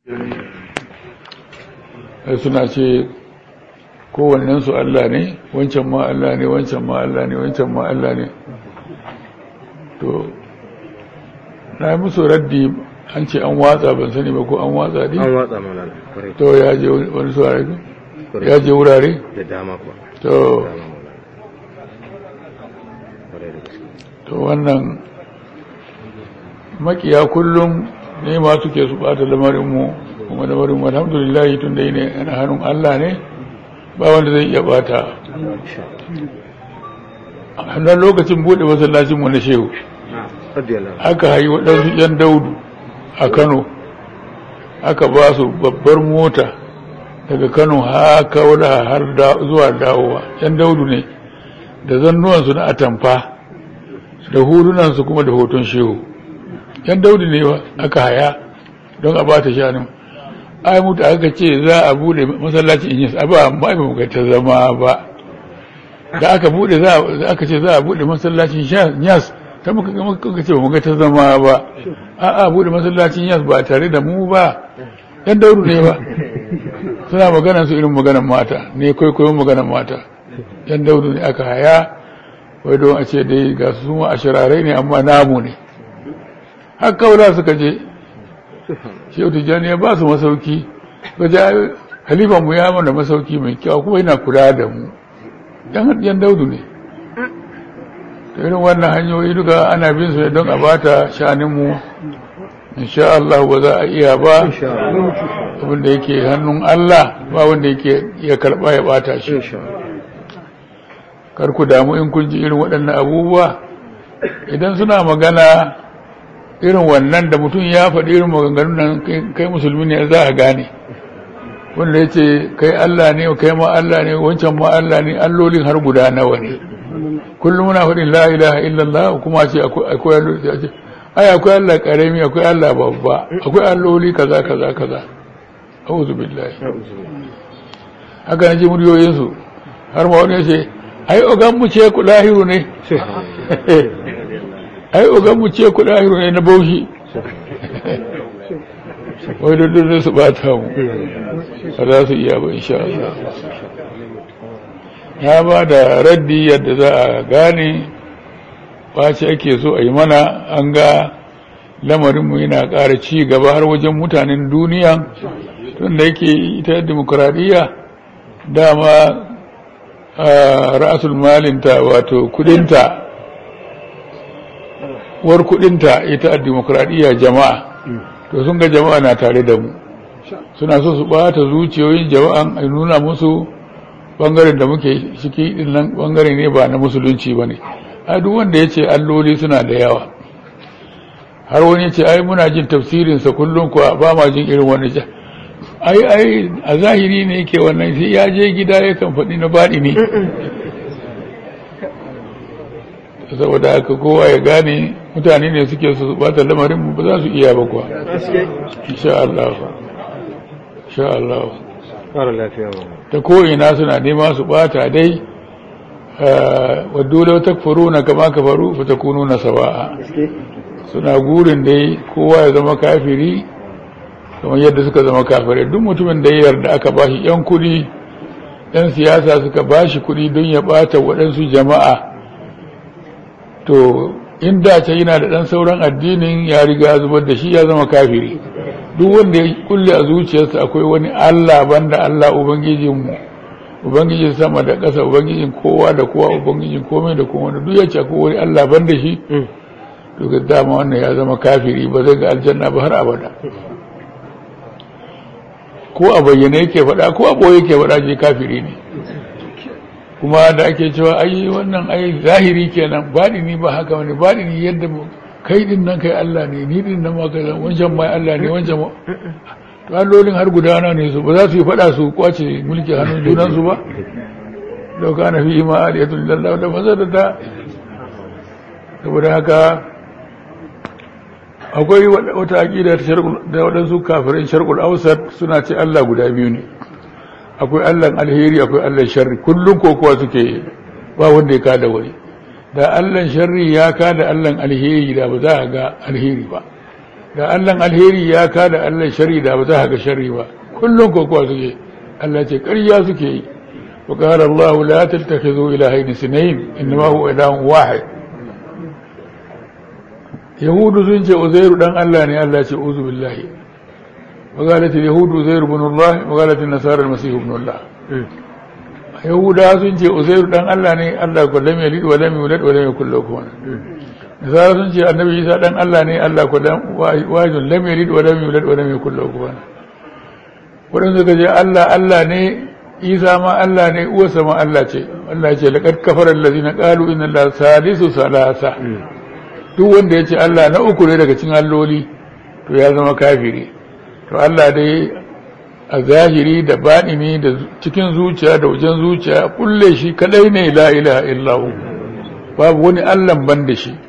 suna ce kowannensu Allah ne wancan ma Allah ne wancan ma Allah ne wancan ma Allah ne to na yi musu raddi an ce an watsa ban sani ba ko an watsa ne an watsa mana kwarai to ya je wani saurari ya je wurare da dama kuwa to dama maulana kwarai da gaske to wannan makiya kullum ne ma suke su bata lamarinmu kuma lamarinmu alhamdulillah tun da ne yana hannun Allah ne ba wanda zai iya bata a hannun lokacin buɗe masallacinmu na shehu radiyallahu aka hayi waɗansu 'yan daudu a kano aka ba su babbar mota daga kano haka wadda har da- zuwa dawowa 'yan daudu ne da zannuwansu na atamfa da hulunansu kuma da hoton shehu 'yan daudu ne ba aka haya don a bata shanin ai mutu aka ce za a bude masallacin inyas abu amma ai ba mu ga ta zama ba da aka bude za a- aka ce za a bude masallacin yas ta muka muka ce ba mu ga ta zama ba a a bude masallacin yas ba tare da mu ba yan dauru ne ba suna magana su irin maganan mata ne kwaikwayon maganan mata yan dauru ne aka haya wai don a ce dai ga su suma a shirarai ne amma namu ne har kaula suka je shehu tijjani ya ba su masauki gaje halifan mu ya mana masauki mai kyau kuma yana kula da mu yan yan daudu ne da irin wannan hanyoyi duka ana bin su ne don a bata shaninmu insha Allah ba za a iya ba insha Allah abinda yake hannun Allah ba wanda yake iya karba ya bata shi insha Allah kar ku damu in kun ji irin waɗannan abubuwa idan suna magana irin wannan da mutum ya faɗi irin maganganun nan kai- kai musulmi ne za a gane wanda ya ce kai Allah ne kai ma Allah ne wancan ma Allah ne allolin har guda nawa ne kullum muna faɗin la ilaha illallah kuma ce akwai akwai alloli sai a ce ai akwai Allah karami akwai Allah babba akwai alloli kaza kaza kaza a'udhu billahi haka na ji muryoyinsu har ma wani ya ce ai ogan mu ce ku lahiru ne ai ogan mu ce ku lahiru ne na baushi wai da dole su bata mu ba za su iya ba insha Allah ya ba da raddi yadda za a gane ɓace ake so a yi mana an ga lamarinmu yana ƙara ci gaba har wajen mutanen duniya tun da yake ita demokuraɗiyya dama a ra'asul malinta wato kudinta war kudinta ita a demokuraɗiyya jama'a to sun ga jama'a na tare da mu suna so su ɓata zuciyoyin jama'an a nuna musu ɓangaren da muke ciki ɗin nan ɓangare ne ba na musulunci ba ne a duk wanda ya ce alloli suna da yawa har wani ya ce ai muna jin tafsirinsa kullum kuwa ba ma jin irin wani ja ai ai a zahiri ne yake wannan sai ya je gida ya kan faɗi na baɗi ne saboda haka kowa ya gane mutane ne suke su bata lamarin mu ba za su iya ba kuwa insha Allah insha Allah ƙara lafiya ba ta ko'ina suna nema su bata dai wadda lau takfuruna kama kafaru fa takununa sawa'a suna gurin dai kowa ya zama kafiri kamar yadda suka zama kafirai duk mutumin da ya yarda aka bashi yan kudi yan siyasa suka bashi kudi don ya bata waɗansu jama'a to in da ce yana da ɗan sauran addinin ya riga zubar da shi ya zama kafiri duk wanda ya kulle a zuciyarsa akwai wani Allah banda Allah ubangijinmu ubangijin sama da ƙasa ubangijin kowa da kowa ubangijin komai da komai da duk ya ce akwai wani Allah banda shi to ga dama wannan ya zama kafiri ba zai ga aljanna ba har abada ko a bayyane yake faɗa ko a ɓoye yake faɗa je kafiri ne kuma da ake cewa ai wannan ai zahiri kenan baɗini ba haka wani baɗini yadda mu- kai din nan kai Allah ne ni din nan ma kai zan- wancan mai Allah ne wancan ma to allolin har gudana ne su ba za su yi faɗa su kwace mulki hannun junan su ba lau kana fi ma aliyatu lillahi da mazadata saboda haka akwai wata aƙida ta sharqul da waɗansu kafirin sharqul awsat suna ce Allah guda biyu ne akwai Allahn alheri akwai Allahn sharri kullum kokowa suke ba wanda ya kada wani da Allahn sharri ya kada Allahn alheri da ba za a ga alheri ba da allan alheri ya kada allan shari da ba za ga shari ba kullum kokowa suke Allah ce ƙarya suke yi wa qala Allah la tattakhidhu ilahayn sinayn inma huwa ilahun wahid yahudu sun ce uzairu dan Allah ne Allah ce uzu billahi wa qalat yahudu uzairu ibn Allah wa qalat an-nasara al-masih ibn Allah yahuda sun ce uzairu dan Allah ne Allah ko lam yalid wa lam yulad wa lam yakul lahu kufuwan nasara sun ce annabi isa dan Allah ne Allah ko lam wajin lam yalid wa lam yulad wa lam yakul lahu kufuwan wadanda suka ce Allah Allah ne isa ma Allah ne uwarsa ma Allah ce Allah ce laqad kafara allazina qalu inna allaha salisu salasa duk wanda ya ce Allah na uku ne daga cikin alloli to ya zama kafiri to Allah dai a zahiri da baɗini da cikin zuciya da wajen zuciya kulle shi kadai ne la ilaha illahu babu wani Allah ban da shi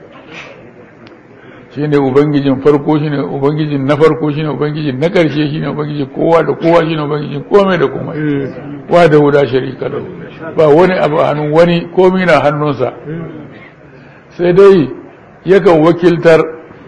shi ne ubangijin farko shi ne ubangijin na farko shi ne ubangijin na ƙarshe shi ne ubangijin kowa da kowa shi ne ubangijin komai da komai wa da huda sharika lahu ba wani abu a hannun wani komai na hannunsa sai dai yakan wakiltar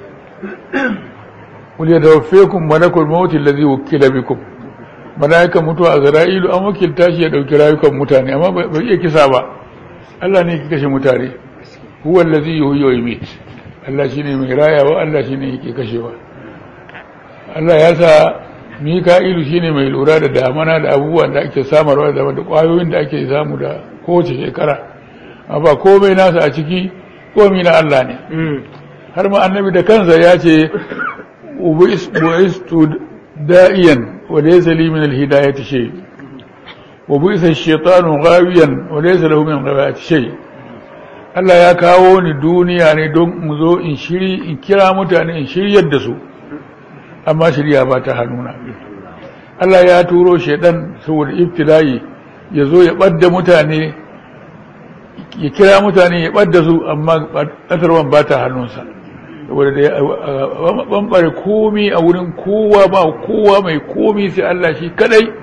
wuli da wafekun malakul mawuti lazi wakila bikum mala'ikan mutuwa a zara'ilu an wakilta shi ya ɗauki rayukan mutane amma bai iya kisa ba Allah ne ke kashe mutane huwa lazi yi huyo yi Allah shi ne mai rayawa Allah shi ne yake kashewa Allah ya sa mika'ilu shi ne mai lura da damana da abubuwan da ake samarwa da ƙwayoyin da ake samu da kowace shekara amma komai nasa a ciki komi na Allah ne har ma annabi da kansa ya ce bu'istu da'iyan wa laysa li min al-hidayati shay wa bu'isa ash-shaytanu ghawiyan wa laysa lahu min ghawayati shay Allah ya kawo ni duniya ne don mu zo in shiri in kira mutane in shiryar da su amma shirya ba ta hannuna Allah ya turo shaidan saboda ibtila'i ya zo ya ɓadda mutane ya kira mutane ya ɓadda su amma ƙasarwan ba ta hannunsa saboda da ya ɓamɓare komi a wurin kowa ba kowa mai komi sai Allah shi kadai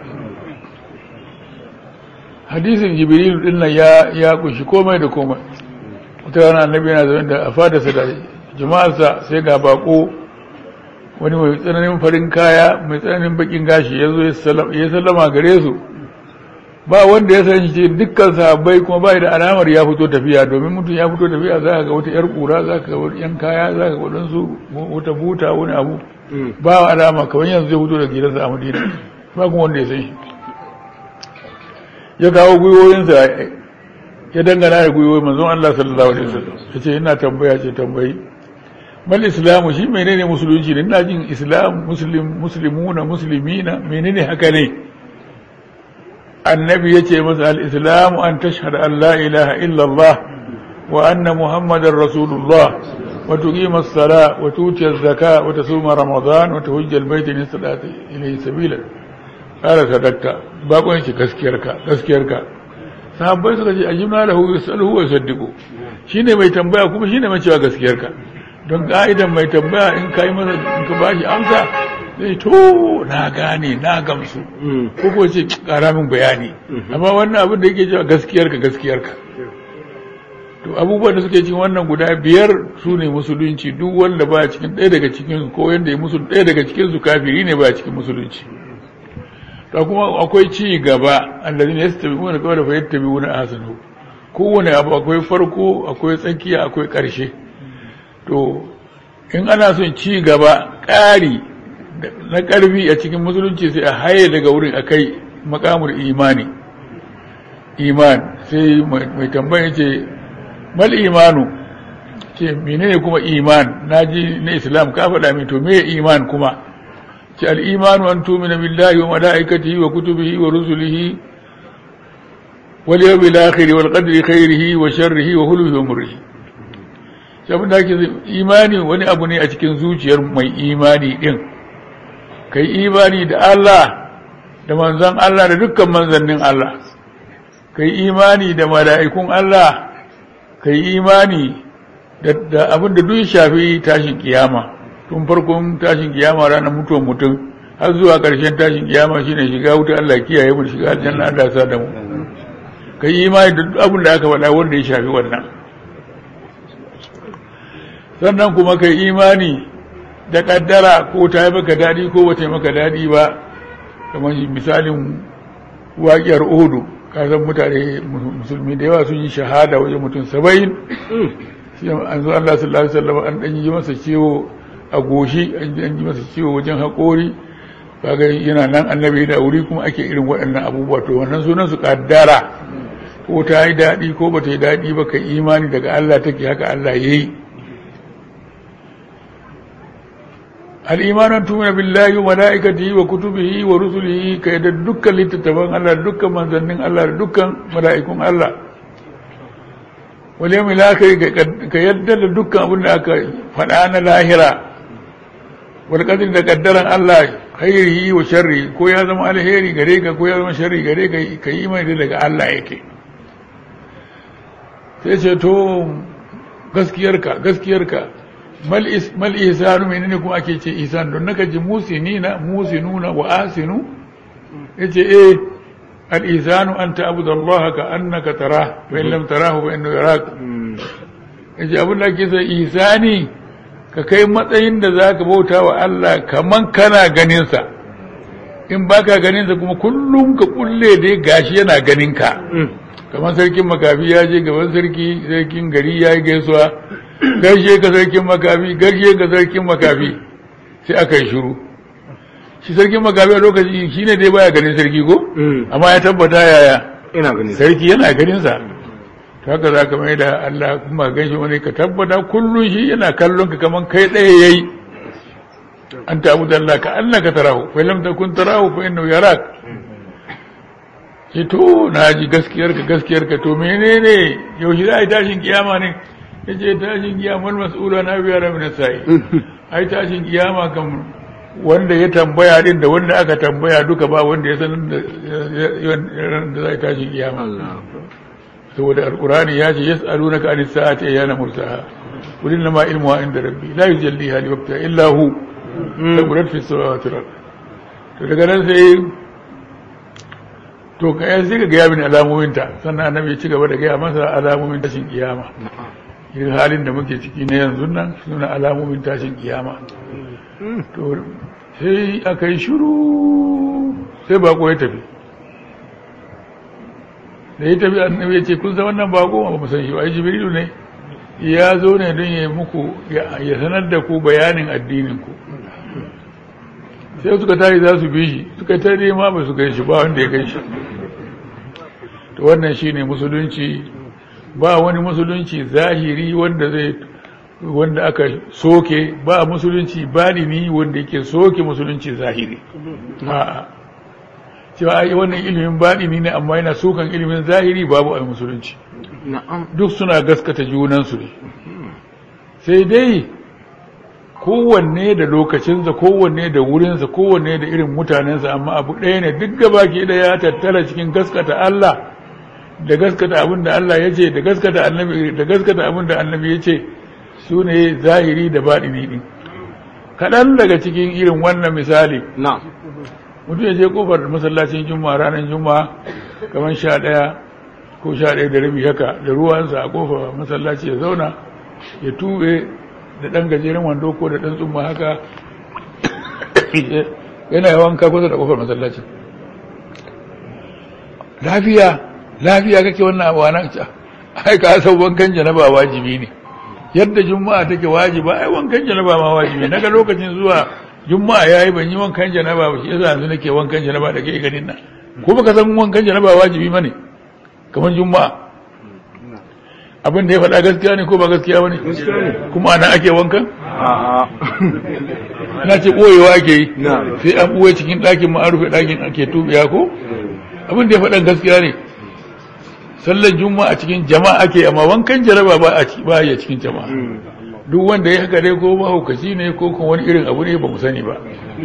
hadisin jibril din nan ya ya kunshi komai da komai wata rana annabi yana zaune da a fadarsa da jama'arsa sai ga bako wani mai tsananin farin kaya mai tsananin bakin gashi ya zo ya sallama gare su ba wanda ya san shi dukkan sahabbai kuma bai da alamar ya fito tafiya domin mutum ya fito tafiya za ka ga wata yar kura za ka ga wani yan kaya za ka ga waɗansu wata buta wani abu ba alama kamar yanzu zai fito da gidansa a madina ba kuma wanda ya san shi ya kawo gwiwoyinsa ya dangana da gwiwoyi manzon Allah sallallahu alaihi wasallam ya ce ina tambaya ce tambayi mal islamu shi menene musulunci ne ina jin islam muslim muslimuna muslimina menene haka ne annabi yace masa al-islamu an tashhadu an la ilaha illa Allah wa anna muhammadar rasulullah wa tuqima as-salah wa tuti az-zakah wa tasuma ramadan wa tuhajja al-bayt in istata ilayhi sabila qala sadaqta ba kun shi gaskiyarka gaskiyarka sahabbai suka ce ajibna lahu yasaluhu wa yusaddiqu shine mai tambaya kuma shine mai cewa gaskiyarka don ka'idan mai tambaya in ka yi masa in ka bashi amsa zai to na gane na gamsu ko ko ce kara min bayani amma wannan abin da yake cewa gaskiyarka gaskiyarka to abubuwan da suke cikin wannan guda biyar su ne musulunci duk wanda ba cikin ɗaya daga cikin ko yanda ya musul ɗaya daga cikin su kafiri ne ba cikin musulunci to kuma akwai ci gaba allazina yastabi'una qawla fa yattabi'una ahsanahu kowane abu akwai farko akwai tsakiya akwai ƙarshe to in ana son ci gaba ƙari na ƙarfi a cikin musulunci sai a haye daga wurin a kai makamul imani iman sai mai tambaya ce mal imanu ce menene kuma iman na ji na islam ka faɗa min to me iman kuma ce al'imanu an tumina billahi wa mala'ikatihi wa kutubihi wa rusulihi wal yawmil akhir wal qadri khairihi wa sharrihi wa hulwihi wa murrihi abin da ake imani wani abu ne a cikin zuciyar mai imani din kai imani da Allah da manzon Allah da dukkan manzannin Allah kai imani da mala'ikun Allah kai imani da abin da duk shafi tashin kiyama tun farkon tashin kiyama ranar mutuwar mutum har zuwa ƙarshen tashin kiyama shine shiga wuta Allah kiyaye mu shiga aljanna Allah sa da mu kai imani da duk abin da aka faɗa wanda ya shafi wannan sannan kuma kai imani da kaddara ko ta yi maka daɗi ko ba ta yi maka daɗi ba kamar misalin waƙiyar odu kasan mutane musulmi da yawa sun yi shahada wajen mutum saba'in shi an zo Allah sallallahu alaihi wasallam an dan yi masa ciwo a goshi an yi masa ciwo wajen haƙori kaga yana nan annabi da wuri kuma ake irin waɗannan abubuwa to wannan sunan su kaddara ko ta yi daɗi ko ba ta yi daɗi ba ka imani daga Allah take haka Allah ya yi al'imanan tumina billahi wa mala'ikatihi wa kutubihi wa rusulihi ka yadda dukkan littattafan Allah da dukkan manzannin Allah da dukkan mala'ikun Allah wal yawmil akhir ka yadda da dukkan abin da aka faɗa na lahira wal qadri da kaddaran Allah khairihi wa sharri ko ya zama alheri gare ka ko ya zama sharri gare ka ka yi mai daga Allah yake sai ce to gaskiyarka gaskiyarka mal ihsanu menene kuma ake ce ihsan don naka ji musinina musinuna wa asinu yace eh al ihsanu an ta'budu Allah ka annaka tara wa in lam tarahu fa innahu yarak yace abin da ake sai ihsani ka kai matsayin da zaka bauta wa Allah kaman kana ganin sa in baka ganin sa kuma kullum ka kulle dai gashi yana ganin ka kamar sarkin makafi ya je gaban sarki sarkin gari ya yi gaisuwa gaishe ka sarkin makafi gaishe ka sarkin makafi sai aka yi shiru shi sarkin makafi a lokaci shi ne dai baya ganin sarki ko amma ya tabbata yaya ina gani sarki yana ganin sa to haka za ka mai da Allah kuma gaishe wani ka tabbata kullum shi yana kallon ka kamar kai ɗaya yayi an ta abu da Allah ka Allah ka tarahu fa lam takun tarahu fa innahu yarak ce to na ji gaskiyarka gaskiyarka to menene yaushe za a yi tashin kiyama ne ya ce tashin kiyama mas'ula na biya ramin sa'i ai tashin kiyama kan wanda ya tambaya din da wanda aka tambaya duka ba wanda ya san da za a yi tashin kiyama saboda alkurani ya ce yas'alunaka anis sa'ati ayyana mursaha qul inna ma ilmuha inda rabbi la yujalliha li waqtiha illa hu taqulat fi samawati wal ard to daga nan sai to kai sai ka gaya mini alamominta sannan annabi ya ci gaba da gaya masa alamomin tashin kiyama irin halin da muke ciki na yanzu nan suna alamomin tashin kiyama to sai aka yi shiru sai bako ya tafi da ya tafi annabi ya ce kun san wannan bako ba mu san shi ba ai jibrilu ne ya zo ne don ya muku ya sanar da ku bayanin addinin ku sai suka tashi za su bi shi suka ta nema ba su kai shi ba wanda ya kai shi to wannan shine musulunci ba wani musulunci zahiri wanda zai wanda aka soke ba musulunci balini wanda yake soke musulunci zahiri a'a cewa ai wannan ilimin balini ne amma yana sokan ilimin zahiri babu ai musulunci duk suna gaskata junansu ne sai dai kowanne da lokacinsa kowanne da wurinsa kowanne da irin mutanensa amma abu ɗaya ne duk gaba ke da ya tattara cikin gaskata Allah da gaskata abin da Allah ya ce da gaskata annabi da gaskata abin da annabi ya ce su ne zahiri da baɗini ɗin kaɗan daga cikin irin wannan misali na mutum ya je kofar masallacin juma'a ranar juma'a kamar sha ɗaya ko sha ɗaya da rabi haka da ruwansa a kofar masallaci ya zauna ya tuɓe da ɗan gajeren wando ko da ɗan tsumma haka yana yawan ka kusa da kofar masallaci lafiya lafiya kake wannan abu nan ca ai ka san wankan janaba wajibi ne yadda juma'a take wajiba ai wankan janaba ma wajibi naga lokacin zuwa juma'a yayi ban yi wankan janaba ba shi yasa yanzu nake wankan janaba da kai ganin nan ko baka san wankan janaba wajibi bane kamar juma'a abin da ya faɗa gaskiya ne ko ba gaskiya bane kuma ana ake wankan na ce ɓoyewa ake yi sai an ɓoye cikin ɗakin ma an rufe ɗakin ake tubiya ko abin da ya faɗan gaskiya ne sallar juma'a a cikin jama'a ake amma wankan jaraba ba a ba ya cikin jama'a duk wanda ya haka dai ko mahaukaci ne ko kuma wani irin abu ne ba mu sani ba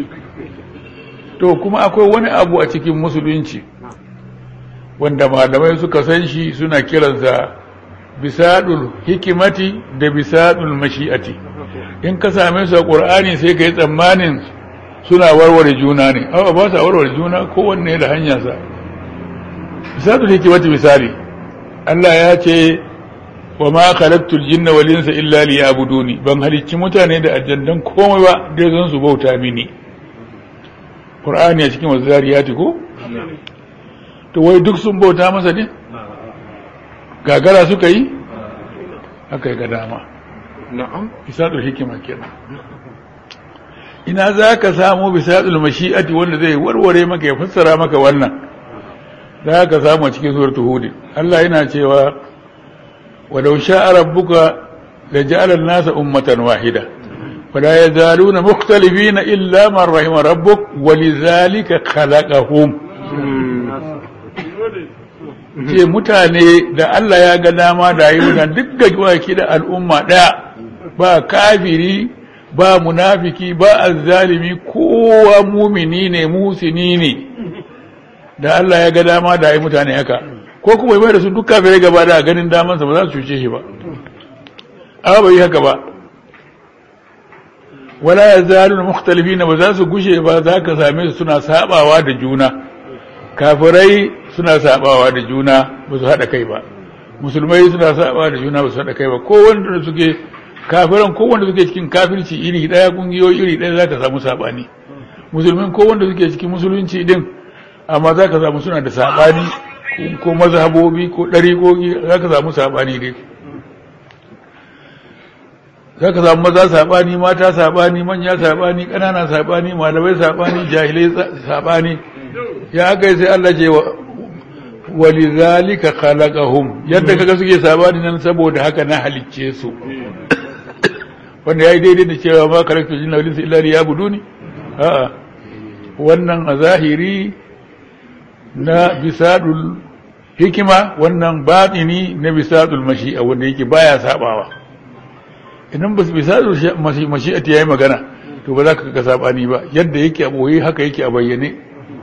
to kuma akwai wani abu a cikin musulunci wanda malamai suka san shi suna kiransa bisadul hikimati da bisadul mashi'ati in ka same su a ƙur'ani sai ka yi tsammanin suna warware juna ne awa ba su warware juna kowanne da hanyarsa bisadul hikimati misali Allah ya ce wa ma khalaqtul jinna wal insa illa liya'buduni ban halicci mutane da aljannan komai ba dai zan su bauta mini qur'ani a cikin wazariyati ko to wai duk sun bauta masa ne gagara suka yi aka yi ga dama na'am bisadul hikima kenan ina za ka samu bisadul mashi'ati wanda zai warware maka ya fassara maka wannan za ka samu a cikin suratul hud Allah yana cewa walau sha'a rabbuka لجعل الناس أمة واحدة ولا يزالون مختلفين إلا من رحم ربك ولذلك خلقهم ce mutane da Allah ya ga dama da yi wutan duk gajwaki da al'umma ɗaya ba kafiri ba munafiki ba azzalimi kowa mumini ne musini ne da Allah ya ga dama da yi mutane haka ko kuma mai da su duk kafirai gaba da ganin damansa ba za su cuce shi ba amma bai haka ba wala ya zalu mukhtalifin ba za su gushe ba za ka same su suna sabawa da juna kafirai suna sabawa da juna ba su haɗa kai ba musulmai suna sabawa da juna ba su haɗa kai ba ko wanda suke kafiran ko wanda suke cikin kafirci iri ɗaya kungiyoyi iri ɗaya za ka samu sabani musulmin ko wanda suke cikin musulunci din amma za ka samu suna da sabani ko mazhabobi ko ɗariƙoƙi za ka samu sabani dai za ka samu maza saɓani mata saɓani manya saɓani ƙanana saɓani malamai saɓani jahilai saɓani ya aka yi sai Allah ce wali zalika khalaqahum yadda kaga suke saɓani nan saboda haka na halicce su wanda yayi daidai da cewa ma karakta jinna walinsa illa ya buduni a'a wannan a zahiri na bisadul hikima wannan batini na bisadul mashi'a wanda yake baya sabawa idan ba su bisa mashi'ati ya yi magana to ba za ka ga sabani ba yadda yake a ɓoye haka yake a bayyane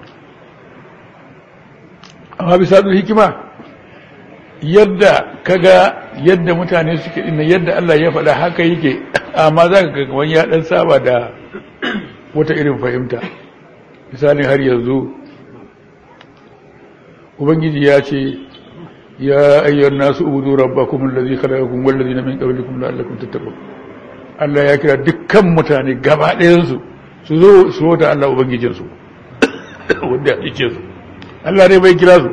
amma bisa hikima yadda kaga yadda mutane suke ina yadda Allah ya faɗa haka yake amma za ka ga ya ɗan saba da wata irin fahimta misalin har yanzu ubangiji ya ce يا أيها الناس اعبدوا ربكم الذي خلقكم والذين من قبلكم لعلكم تتقون Allah ya kira dukkan mutane gaba ɗayansu su zo su wata Allah Ubangijinsu wanda ya ce su Allah ne bai kira su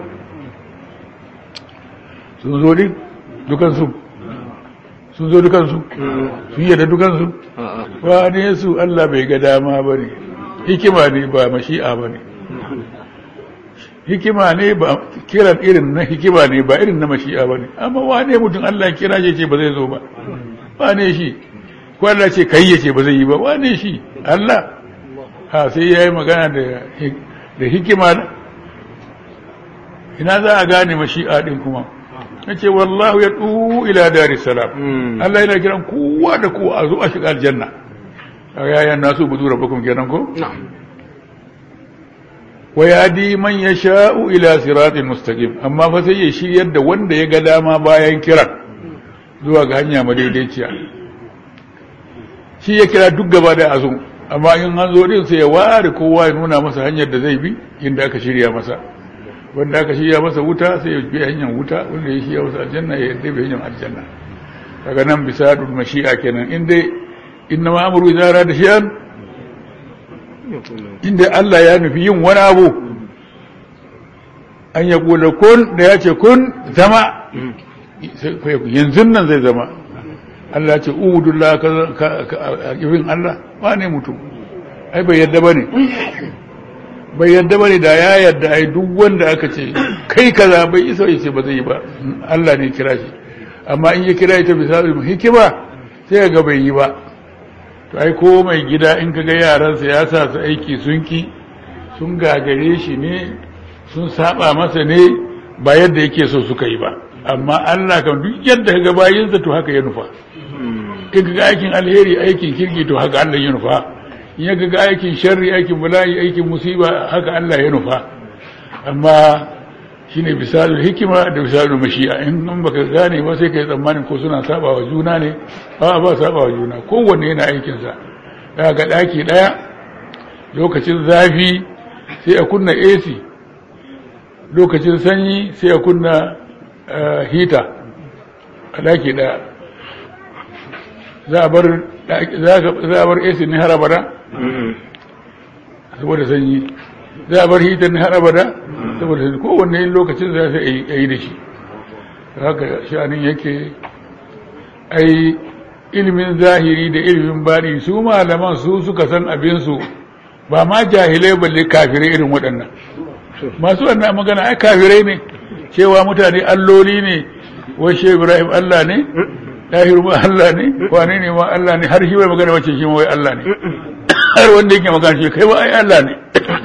sun zo ne dukansu sun zo dukansu sun yadda dukansu ba ne su Allah bai ga dama ba ne hikima ne ba mashi'a ba ne hikima ne ba kiran irin na hikima ne ba irin na mashi'a ba ne amma wane mutum Allah kira ya ce ba zai zo ba wane shi ko Allah ce kai ya ce ba zai yi ba wane shi Allah ha sai ya yi magana da hikima ina za a gane mashi'a din kuma na ce wallahu ya ɗu ila dari salam Allah yana kiran kowa da kowa a zo a shiga aljanna yayan nasu budu rabbakum kenan ko wa yadi man yasha'u ila siratin mustaqim amma fa sai ya shiryar da wanda ya ga dama bayan kiran zuwa ga hanya madaidaiciya shi ya kira duk gaba da azu amma in an zo din sai ya ware kowa ya nuna masa hanyar da zai bi inda aka shirya masa wanda aka shirya masa wuta sai ya bi hanyar wuta wanda ya shirya masa aljanna ya yarda bi hanyar aljanna daga nan bisa dul mashi'a kenan in dai inna ma amru idza da shi'an inda Allah ya nufi yin wani abu an ya kula kun da ya ce kun zama yanzu nan zai zama Allah ya ce ubudullah ka ibin Allah ba ne mutum ai bai yadda ba ne bai yadda ba ne da ya yadda ai duk wanda aka ce kai kaza bai isa ya ce ba zai yi ba Allah ne kira shi amma in ya kira ita bisa hikima sai ga bai yi ba to ai ko mai gida in kaga yaransa ya sa su aiki sun ki sun gagare shi ne sun saba masa ne ba yadda yake so suka yi ba amma Allah kan duk yadda kaga bayinsa to haka ya nufa in kaga aikin alheri aikin kirki to haka Allah ya nufa in ya kaga aikin sharri aikin bala'i aikin musiba haka Allah ya nufa amma shine bisalul hikima da bisalul mashi'a in in baka gane ba sai kai tsammanin ko suna saba wa juna ne ba ba saba wa juna kowanne yana aikin sa daga daki daya lokacin zafi sai a kunna AC lokacin sanyi sai a kunna hita a daki ɗaya za a bar za a bar AC ne har abada saboda sanyi za a bar hitar ne har abada saboda sanyi kowanne lokacin za su yi da shi haka sha'anin yake ai ilimin zahiri da ilimin baɗi su malaman su suka san abinsu ba ma jahilai balle kafirai irin waɗannan masu wannan magana ai kafirai ne cewa mutane alloli ne washe ibrahim allah ne ɗahiru ma allah ne wane ne ma allah ne har shi bai magana wacce shi ma wai allah ne har wanda yake magana shi kai ba ai allah ne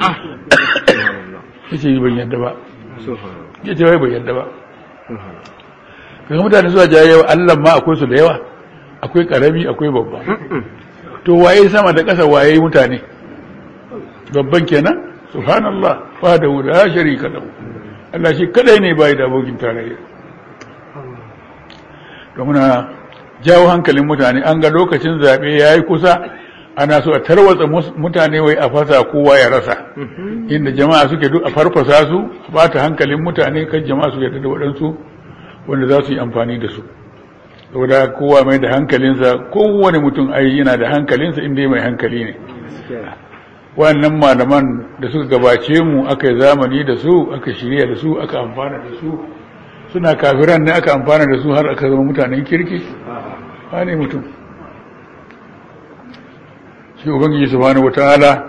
ya ce ban yadda ba ya ce wai ban yadda ba kaga mutane zuwa jayewa allah ma akwai su da yawa akwai karami akwai babba to waye sama da ƙasa waye mutane babban kenan subhanallah fa da la sharika lahu Allah shi kadai ne bai da abokin tarayya to muna jawo hankalin mutane an ga lokacin zabe yayi kusa ana so a tarwatsa mutane wai a fasa kowa ya rasa inda jama'a suke duk a farfasa su ba ta hankalin mutane kan jama'a su yarda da waɗansu wanda za su yi amfani da su saboda kowa mai da hankalinsa kowane mutum ai yana da hankalinsa inda mai hankali ne wannan malaman da suka gabace mu aka yi zamani da su aka shirya da su aka amfana da su suna kafiran ne aka amfana da su har aka zama mutanen kirki ba ne mutum shi ubangiji subhanahu wataala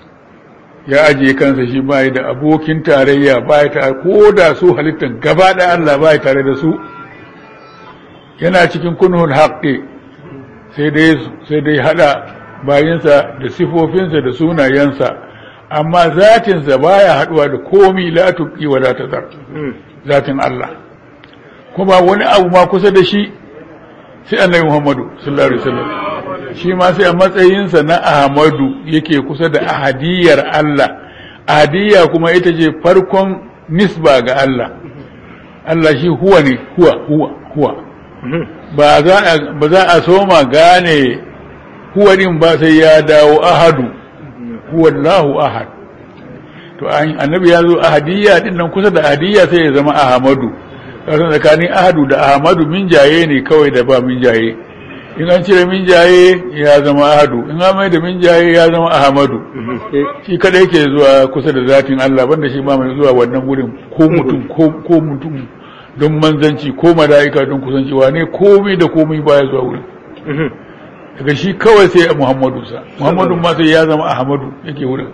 ya ajiye kansa shi bai da abokin tarayya bai ta ko da su halittar gaba da Allah bai tare da su yana cikin kunhul haqqi sai dai sai dai hada bayinsa da sifofinsa da sunayensa amma zatinsa baya haduwa da komi la tuqi wa la tazar zatin Allah kuma wani abu ma kusa da shi sai annabi Muhammadu sallallahu alaihi wasallam shi ma sai a matsayinsa na Ahmadu yake kusa da ahadiyar Allah ahadiyya kuma ita ce farkon nisba ga Allah Allah shi huwa ne huwa huwa huwa ba za a soma gane huwa din ba sai ya dawo ahadu huwallahu ahad to annabi ya zo ahadiyya din nan kusa da ahadiyya sai ya zama ahmadu kasan tsakanin ahadu da ahmadu min jaye ne kawai da ba min jaye in an cire min jaye ya zama ahadu in an mai da min jaye ya zama ahmadu shi kada yake zuwa kusa da zatin Allah banda shi ba mai zuwa wannan gurin ko mutum ko mutum don manzanci ko mala'ika don kusanci wane komai da komai baya zuwa wurin daga shi kawai sai a muhammadu sa muhammadu ma sai ya zama ahmadu yake wurin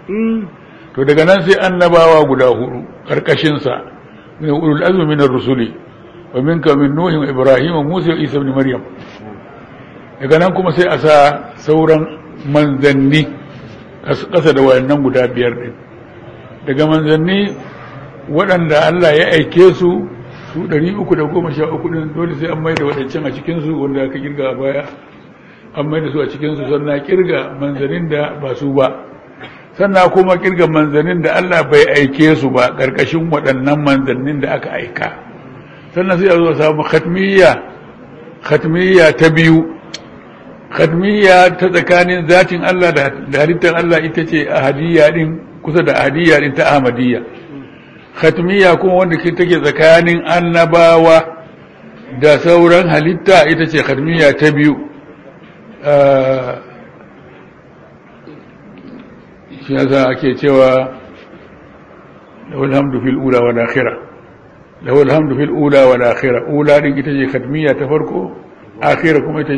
to daga nan sai annabawa guda hudu karkashinsa min ulul azmi min ar-rusuli wa minka min nuhin wa ibrahim wa musa wa isa ibn maryam daga nan kuma sai a sa sauran manzanni kasa da wayannan guda biyar din daga manzanni waɗanda Allah ya aike su su 313 din dole sai an mai da waɗancan a cikinsu wanda aka kirga a baya an mai da su a cikinsu sannan kirga manzanin da ba su ba sannan kuma kirga manzanin da Allah bai aike su ba ƙarƙashin waɗannan manzannin da aka aika sannan sai a zo samu khatmiyya khatmiyya ta biyu khatmiyya ta tsakanin zatin Allah da halittar Allah ita ce ahadiyya din kusa da ahadiyya din ta ahmadiyya khatmiyya kuma wanda ke take tsakanin annabawa da sauran halitta ita ce khatmiyya ta biyu shi yasa ake cewa lahul hamdu fil ula wal akhirah lahul hamdu fil ula wal akhirah ula din ita ce khatmiyya ta farko akhirah kuma ita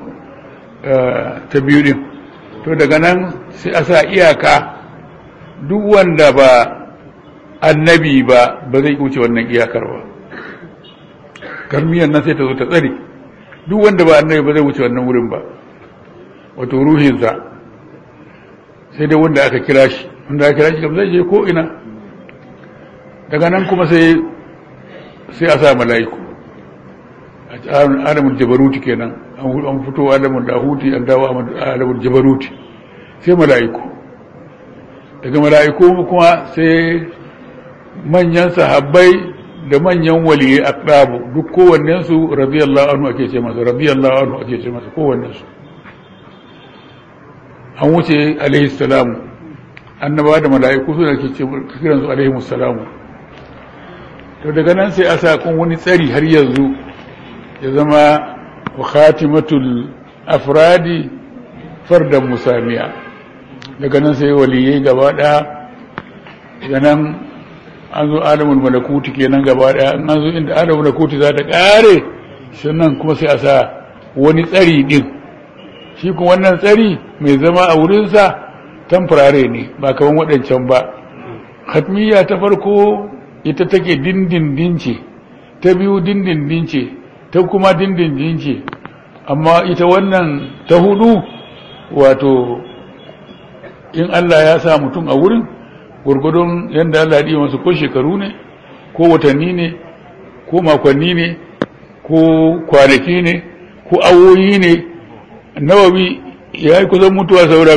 ta biyu din to daga nan sai a sa iyaka duk wanda ba annabi ba ba zai wuce wannan iyakar ba karmiyan nan sai ta zo ta tsare duk wanda ba annabi ba zai wuce wannan wurin ba wato ruhinsa sai dai wanda aka kira shi wanda aka kira shi kam zai je ko ina daga nan kuma sai sai a sa mala'iku alamul jabaruti kenan an fito alamul lahuti an dawo alamul jabaruti sai mala'iku daga mala'iku kuma sai manyan sahabbai da manyan waliyai aqrabu duk kowannen su radiyallahu anhu ake ce masa radiyallahu anhu ake ce masa kowannen su an wuce alaihi salamu annaba da mala'iku suna ke ce kiran su alaihi salamu to daga nan sai a sakon wani tsari har yanzu ya zama wa khatimatul afradi fardan musamiya daga nan sai waliyai gaba ɗaya daga nan an zo alamul malakuti kenan gaba ɗaya an zo inda alamul malakuti za ta ƙare sannan kuma sai a sa wani tsari ɗin shi kuma wannan tsari mai zama a wurinsa tamfurare ne ba kaman waɗancan ba hatmiya ta farko ita take dindindin ce ta biyu dindindin ce ta kuma dindindin ce amma ita wannan ta hudu wato in Allah ya sa mutum a wurin gurgudun yadda Allah ya masu ko shekaru ne ko watanni ne ko makonni ne ko kwanaki ne ko awoyi ne nawawi ya yi kusan mutuwa saura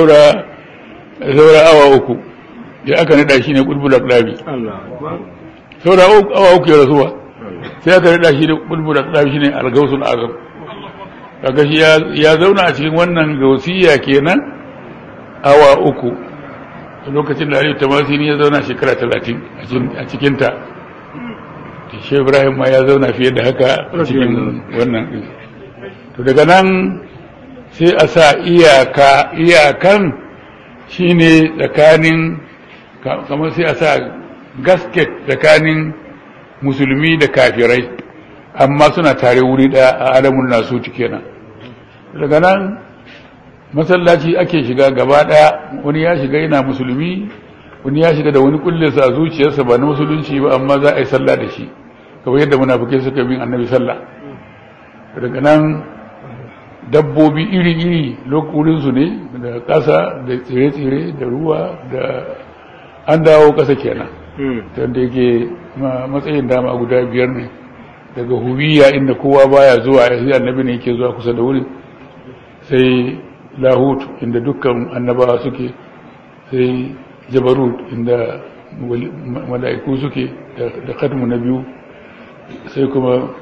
saura awa uku da aka nada shi ne kulbul aqdabi saura awa uku ya rasuwa sai aka nada shi ne kulbul aqdabi shine al-gausul azam kaga shi ya zauna a cikin wannan gausiya kenan awa uku lokacin da Aliyu Tamasini ya zauna shekara talatin a cikinta shi Ibrahim ma ya zauna fiye da haka a cikin wannan ɗin to daga nan sai a sa iyaka iyakan shine tsakanin kamar sai a sa gasket tsakanin musulmi da kafirai amma suna tare wuri ɗaya a alamun nasu kenan daga nan masallaci ake shiga gaba ɗaya wani ya shiga yana musulmi wani ya shiga da wani kullinsa a zuciyarsa ba na musulunci ba amma za a yi sallah da shi kamar yadda munafukai suka bin annabi sallah daga nan dabbobi iri-iri wurinsu ne da ƙasa da tsire-tsire da ruwa da an dawo ƙasa kenan wanda yake matsayin dama guda biyar ne daga hubiya inda kowa baya zuwa ya annabi ne yake zuwa kusa da wurin sai lahut inda dukkan annabawa suke sai jabarut inda mala'iku suke da katmu na biyu sai kuma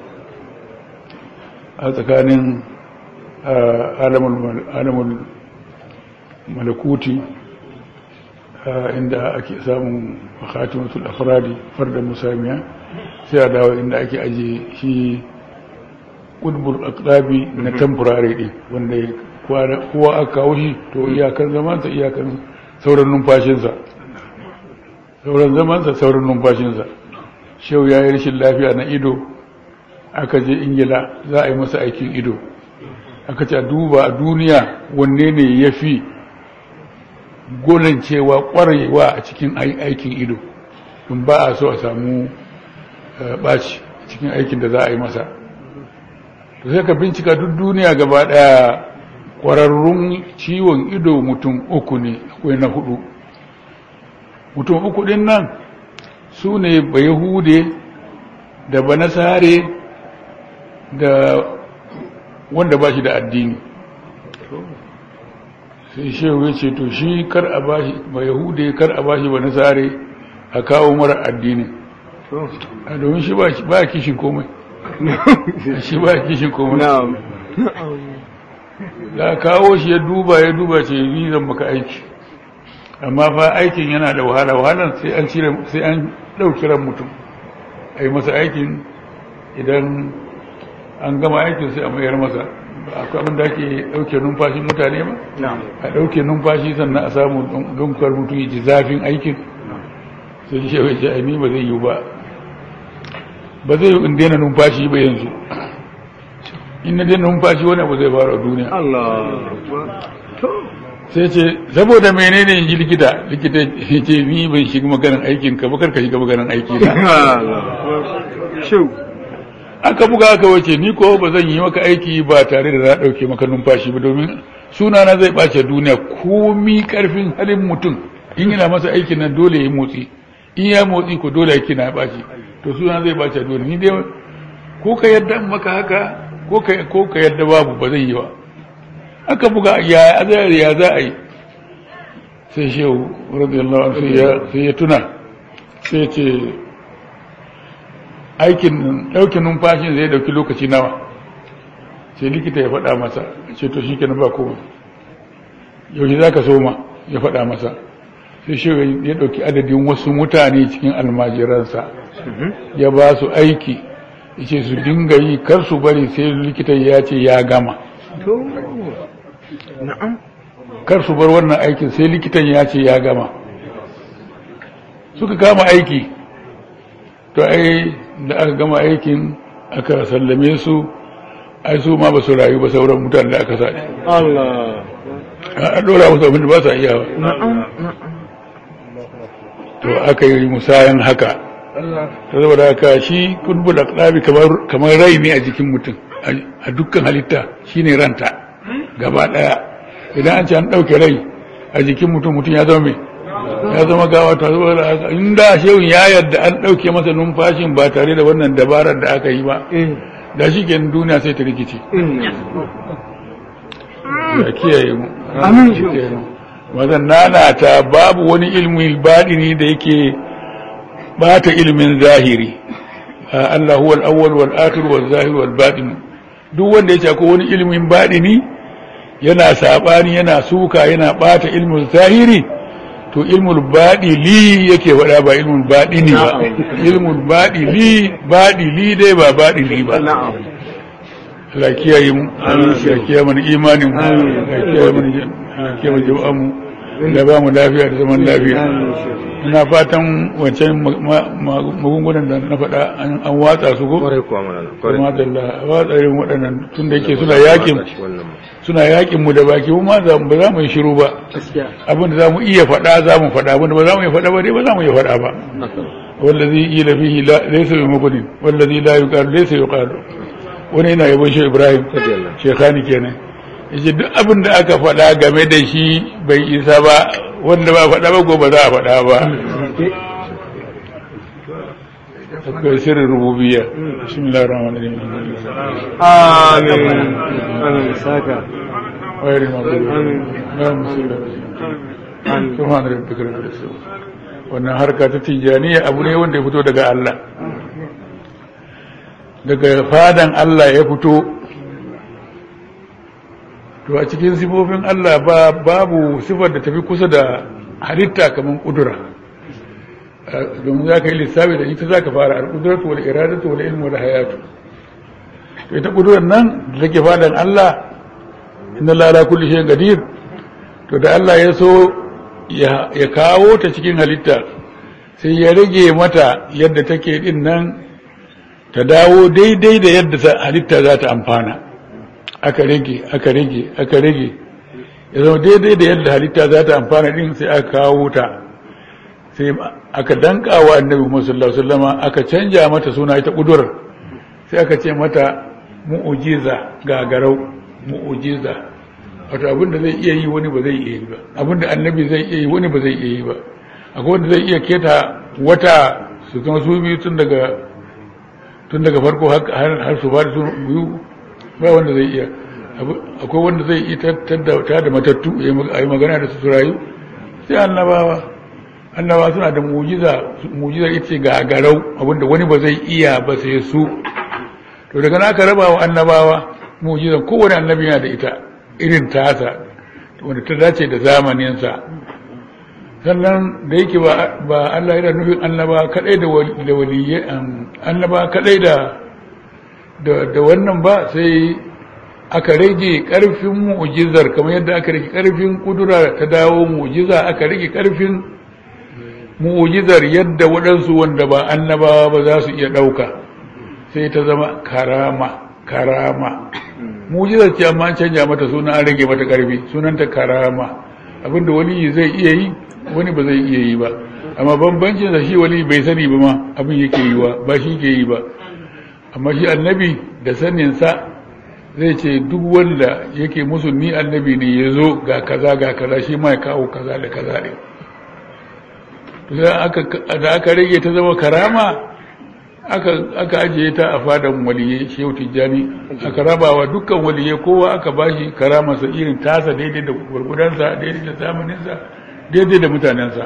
a tsakanin alamun malakuti inda ake samun khatimatul afradi farda musamiya sai a dawo inda ake aje shi ƙudbul aqdabi na temporary din wanda kowa aka kawo shi to iyakar zamansa iyakar sauran numfashinsa sauran zamansa sauran numfashinsa shau ya yi rashin lafiya na ido aka je ingila za a yi masa aikin ido aka ce a duba a duniya wanne ne ya fi cewa kwarewa a cikin aikin ido in ba a so a samu ɓaci cikin aikin da za a yi masa to sai ka bincika duk duniya gaba ɗaya kwararrun ciwon ido mutum uku ne akwai na hudu mutum uku din nan su ne ba yahude da ba nasare da wanda ba shi da addini sai shehu ya ce to shi kar a ba shi ba yahude kar a ba shi ba nasare a kawo mara addini a domin shi ba kishin komai shi ba kishin komai da kawo shi ya duba ya duba ce ni zan maka aiki amma fa aikin yana da wahala wahalar sai an cire sai an dauki ran mutum a yi masa aikin idan an gama aikin sai a mayar masa akwai abin da ake dauke numfashin mutane ba a dauke numfashi sannan a samu dunkar mutum ya ji zafin aikin sai shi ya ce ni ba zai yi ba ba zai yi in daina numfashi ba yanzu in na daina numfashi wani abu zai faru a duniya sai ce saboda menene in ji likita likita ya ce ni ban shiga maganin aikin ka bakar ka shiga maganin aiki na aka buga aka wace ni ko ba zan yi maka aiki ba tare da na ɗauke maka numfashi ba domin suna na zai ɓace duniya komi ƙarfin halin mutum in yana masa aikin nan dole ya motsi in ya motsi ko dole aiki na ɓaci to suna zai ɓace duniya ni dai ko ka yadda maka haka ko ka yadda babu ba zai yi ba aka buga ya ya za a yi sai shehu radiyallahu anhu sai ya tuna sai ce aikin ɗaukin numfashin zai ɗauki lokaci nawa sai likita ya faɗa masa ce to shi kenan ba kowa yaushe za ka soma ya faɗa masa sai shehu ya ɗauki adadin wasu mutane cikin almajiransa ya ba su aiki yace su dinga yi kar su bari sai likitan ya ce ya gama to na'am kar su bar wannan aikin sai likitan ya ce ya gama suka kama aiki to ai da aka gama aikin aka sallame su ai su ma ba su rayu ba sauran mutane da aka sa Allah a ɗora musu abin da ba sa iya ba na'am na'am to aka yi musayan haka Allah ta saboda haka shi kulbul aqlabi kamar kamar rai ne a jikin mutum a dukkan halitta shine ranta gaba daya idan an ce an dauke rai a jikin mutum mutum ya zama me ya zama gawa ta saboda haka inda shehun ya yarda an dauke masa numfashin ba tare da wannan dabarar da aka yi ba in da shi kenan duniya sai ta rikice in ya kiyaye mu Amin. Ya kiyaye mu. mazan nanata babu wani ilmin baɗini da yake bata ilmin zahiri Ah, Allah huwa al-awwal wal akhir wal zahir wal batin duk wanda ya ce ko wani ilmin baɗini yana sabani yana suka yana bata ilmin zahiri to ilmul baɗili yake faɗa ba ilmul baɗini ba ilmul baɗili baɗili dai ba baɗili ba na'am Allah kiyaye mu Allah kiyaye mana imanin mu Allah kiyaye mana Allah kiyaye mana jama'an mu da ba mu lafiya da zaman lafiya ina fatan wancan ma- ma- ma- magungunan da na faɗa an an watsa su ko kwarai kuwa mana kuma da Allah watsa irin waɗannan tun da yake suna yakin wannan suna yakin mu da baki mu ma za mu- ba za mu yi shiru ba gaskiya abin da za mu iya faɗa za mu faɗa abin da ba za mu iya faɗa ba dai ba za mu iya faɗa ba wallazi ila fihi la laysa bi mugnin wallazi la yuqalu laysa yuqalu wani yana yabon shi Ibrahim Radiyallahu. shekhani kenan yace duk abin da aka faɗa game da shi bai isa ba wanda ba faɗa ba gobe za a faɗa ba akwai sirrin rububiyya bismillahir rahmanir rahim amin amin saka غير المغضوب آمين. غير المغضوب amin subhana rabbika rabbil izzati wannan harka ta tijaniya abu ne wanda ya fito daga Allah daga fadan Allah ya fito to a cikin sifofin Allah ba babu sifar da tafi kusa da halitta kamar kudura Eh, domin za ka yi lissafi da ita za ka fara al-kudratu wal iradatu wal ilmu wal hayatu to ita kudurar nan da take fadan Allah inna la ala kulli shay'in qadir to da Allah ya so ya ya kawo ta cikin halitta sai ya rage mata yadda take din nan ta dawo daidai da yadda ta- halitta za ta amfana aka rage aka rage aka rage ya zama daidai da yadda halitta za ta amfana din sai aka kawo ta sai aka danka wa annabi Muhammad sallallahu alaihi wasallam aka canja mata suna ita kudur sai aka ce mata mu'ujiza gagarau mu'ujiza wato abin da zai iya yi wani ba zai iya yi ba abin da annabi zai iya yi wani ba zai iya yi ba akwai wanda zai iya keta wata su zama su biyu tun daga tun daga farko har- har har su ba da su biyu ba wanda zai iya Abu- akwai wanda zai iya tattada ta da matattu ya yi mag- a yi magana da su su rayu sai annabawa annabawa suna da mujiza mujizar ita ce gagarau abinda wani ba zai iya ba sai su to daga naka raba wa annabawa mujizan kowane annabi yana da ita irin tasa wanda ta dace da zamaninsa sannan da yake ba ba Allah yana nufin annaba kadai da wal- da waliyye annaba kadai da da da wannan ba sai aka rage karfin mu'jizar kamar yadda aka rage karfin kudura ta dawo mu'jiza aka rage karfin mu'jizar yadda waɗansu wanda ba annabawa ba za su iya ɗauka sai ta zama karama karama mu'jizar ce amma an canja mata suna an rage mata karfi sunanta karama abinda wani zai iya yi wani ba zai iya yi ba amma bambancin da shi wani bai sani ba ma abin yake yi wa ba shi ke yi ba amma shi annabi da saninsa zai ce duk wanda yake musu ni annabi ne ya zo ga kaza ga kaza shi ma ya kawo kaza da kaza ne da aka rage ta zama karama aka ajiye ta a fadan waliye shehu tijjani aka rabawa dukkan waliye kowa aka bashi karamarsa irin tasa daidai da gurgudansa daidai da zamaninsa daidai da mutanensa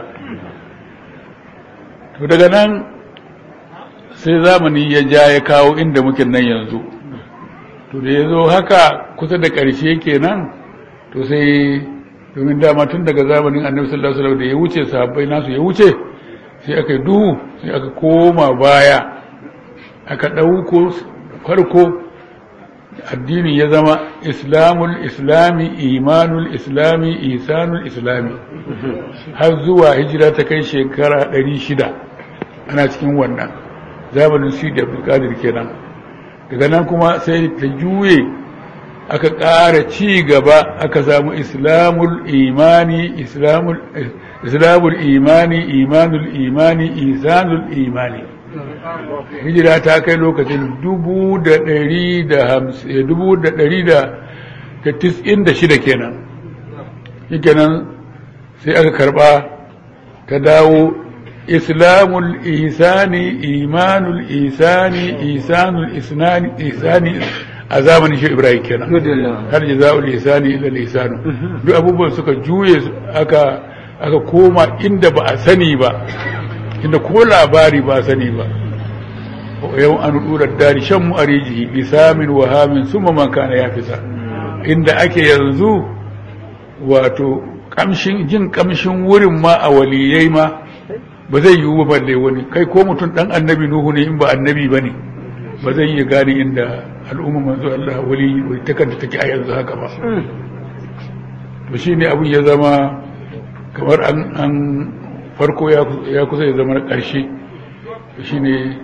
to daga nan sai zamani ya ja ya kawo inda muke nan yanzu to da ya zo haka kusa da ƙarshe kenan to sai domin dama tun daga zamanin annabi sallallahu alaihi wasallam da ya wuce sahabbai nasu ya wuce sai aka yi duhu sai aka koma baya aka ɗauko farko addini ya zama islamul islami imanul islami isanul islami har zuwa hijira ta kai shekara 600 ana cikin wannan zamanin sidi abdulkadir kenan daga nan kuma sai ta juye aka ƙara ci gaba aka samu islamul imani islamul islamul imani imanul imani isanul imani hijira ta kai lokacin dubu da ɗari da hamsin dubu da ɗari da tis'in da shida kenan shi kenan sai aka karɓa ta dawo islamul isani imanul isani isanul isani a zamanin shi ibrahim kenan har jaza'ul isani ila lisanu duk abubuwan suka juye aka aka koma inda ba a sani ba inda ko labari ba sani ba yau an dura dari shan mu arijihi bisamin wahamin summa man kana ya fisa inda ake yanzu wato kamshin jin kamshin wurin ma a waliyai ma ba zai yiwu ba balle wani kai ko mutum dan annabi nuhu ne in ba annabi bane ba zai iya gane inda al'umma manzo Allah wali wali takanta take a yanzu haka ba to shine abun ya zama kamar an an farko ya kusa ya zama ƙarshe shi ne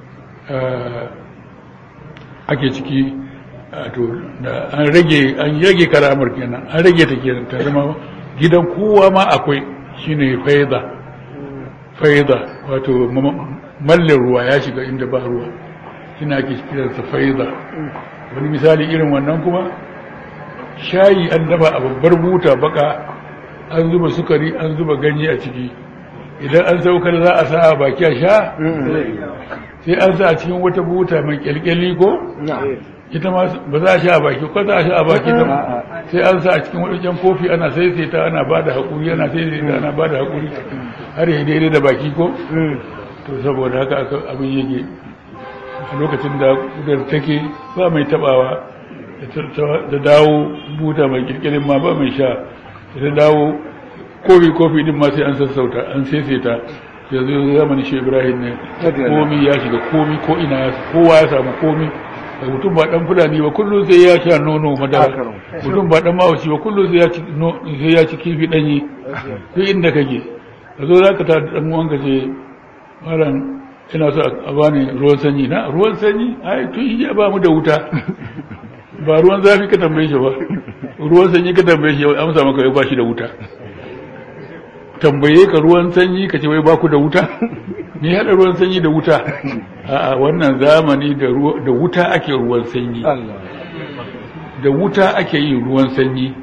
ake ciki to da an rage an rage karamar kenan an rage ta kenan ta zama gidan kowa ma akwai shine faida faida wato mallin ruwa ya shiga inda ba ruwa shine ake kiransa faida wani misali irin wannan kuma shayi an dafa a babbar buta baka an zuba sukari an zuba ganye a ciki idan an saukar za a sa a baki a sha sai an sa a cikin wata buta mai kyalkyali ko ita ma ba za a sha a baki ko za a sha a baki ta sai an sa a cikin wadancan kofi ana saisaita ana ba da haƙuri ana saisaita ana ba da haƙuri har yi daidai da baki ko to saboda haka aka abin yake a lokacin da kudar take ba mai tabawa da dawo buta mai kirkirin ma ba mai sha da dawo kofi kofi din ma sai an sassauta an saisaita yanzu zamanin shi ibrahim ne komi ya shiga komi ko ina kowa ya samu komi da mutum ba dan fulani ba kullum sai ya sha nono madara mutum ba dan mawaci ba kullum sai ya ci sai ya ci kifi danyi duk inda kake ka zo zaka ta dan uwan ka ce malam ina so a bani ruwan sanyi na ruwan sanyi ai tun ya ba mu da wuta ba ruwan zafi ka tambaye shi ba ruwan sanyi ka tambaye shi amsa maka ba shi da wuta tambaye ka ruwan sanyi ka ce wai ba ku da wuta ni hada ruwan sanyi da wuta a wannan zamani da wuta ake ruwan sanyi da wuta ake yin ruwan sanyi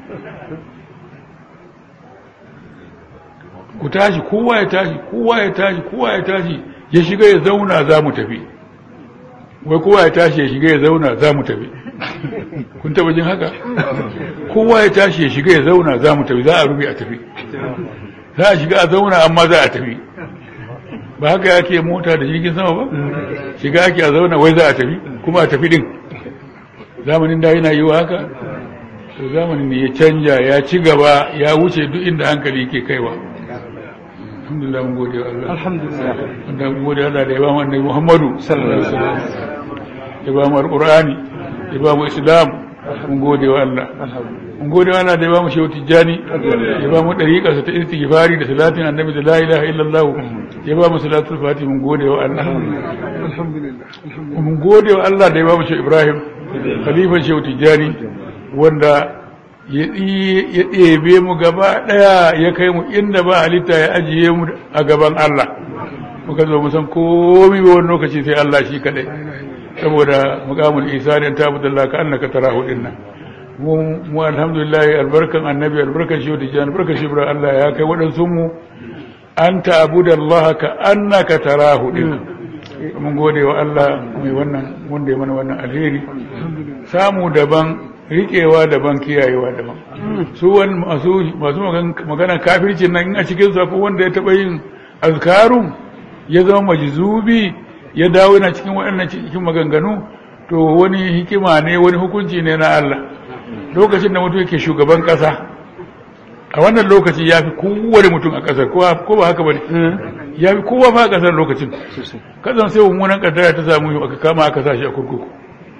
ku tashi kowa ya tashi kowa ya tashi kowa ya tashi ya shiga ya zauna za mu tafi wai kowa ya tashi ya shiga ya zauna za mu tafi kun taba jin haka kowa ya tashi ya shiga ya zauna za mu tafi za a rufe a tafi za a shiga a zauna amma za a tafi ba haka yake mota da jirgin sama ba shiga ake a zauna wai za a tafi kuma a tafi din zamanin da yana yi wa haka to zamanin ne ya canja ya ci gaba ya wuce duk inda hankali ke kaiwa alhamdulillah mun gode wa Allah alhamdulillah wanda mun gode Allah da ya ba mu annabi Muhammadu sallallahu alaihi wasallam ya ba mu alqur'ani ya ba mu islam mun gode wa Allah mun gode wa Allah da ya ba mu shehu tijjani ya ba mu dariƙar sa ta istighfari da salatin annabi da la ilaha illallah ya ba mu salatul fati mun gode wa Allah alhamdulillah mun gode wa Allah da ya ba mu shehu Ibrahim khalifan shehu tijjani wanda ya ɗebe mu gaba ɗaya ya kai mu inda ba halitta ya ajiye mu a gaban Allah muka zo musan komi ba wani lokaci sai Allah shi kaɗai saboda mukamul isa da ta abudullah ka annaka tarahu din nan mu alhamdulillah albarkan annabi albarkan shi da albarkan shi ibrahim Allah ya kai waɗansu mu an ta abudallah ka annaka tarahu din mun gode wa Allah mai wannan wanda ya mana wannan alheri samu daban riƙewa daban kiyayewa daban su wani masu masu magana kafircin nan in a cikin su wanda ya taɓa yin azkarun ya zama majzubi ya dawo yana cikin waɗannan cikin maganganu to wani hikima ne wani hukunci ne na Allah lokacin da mutum yake shugaban ƙasa a wannan lokaci ya fi kowane mutum a ƙasar ko ba haka ba ne ya fi kowa fa a ƙasar lokacin kasan sai mummunan ƙaddara ta samu aka kama aka sa shi a kurkuku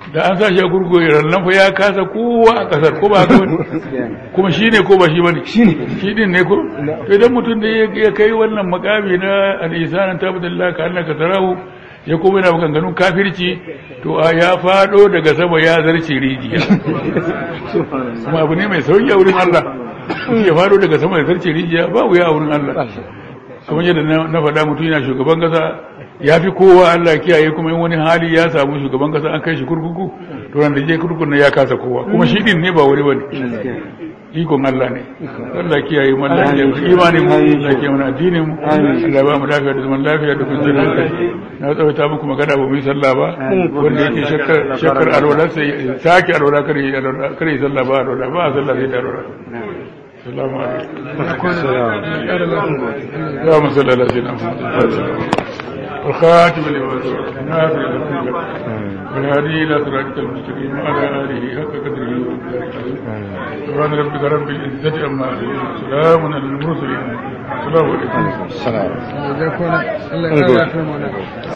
da an sa shi a kurkuku rannan fa ya kasa kowa a kasar ko ba haka bane kuma shi ne ko ba shi bane shi ne shi din ne ko to idan mutum da ya ya kai wannan makami na al-ihsanan tabadallah ka annaka tarahu ya kuma yana maganganun kafirci to a ya fado daga sama ya zarce rijiya kuma abu ne mai sauki a wurin Allah in ya fado daga sama ya zarce rijiya ba wuya a wurin Allah kamar yadda na na faɗa mutum yana shugaban kasa ya fi kowa Allah kiyaye kuma in wani hali ya samu shugaban kasa an kai shi kurkuku to ran da je kurkukun na ya kasa kowa kuma shi din ne ba wani bane ikon Allah ne Allah kiyaye mu Allah kiyaye imanin mu Allah kiyaye mu addinin mu Allah ba mu lafiya da zaman lafiya da kwanciyar hankali na tsawaita muku magana ba mu yi sallah ba wanda yake shakkar shakkar alwala sai sake alwala kare yi alwala kare yi sallah ba alwala ba sallah sai da alwala السلام عليكم اللهم صل على سيدنا محمد والخاتم لما سبق الناصر الى الحق والهادي الى صراطك المستقيم وعلى اله حق قدره ومقداره العظيم سبحان ربك رب العزه عما يصفون سلام على المرسلين السلام عليكم Allah ya kwana Allah ya kara lafiya mana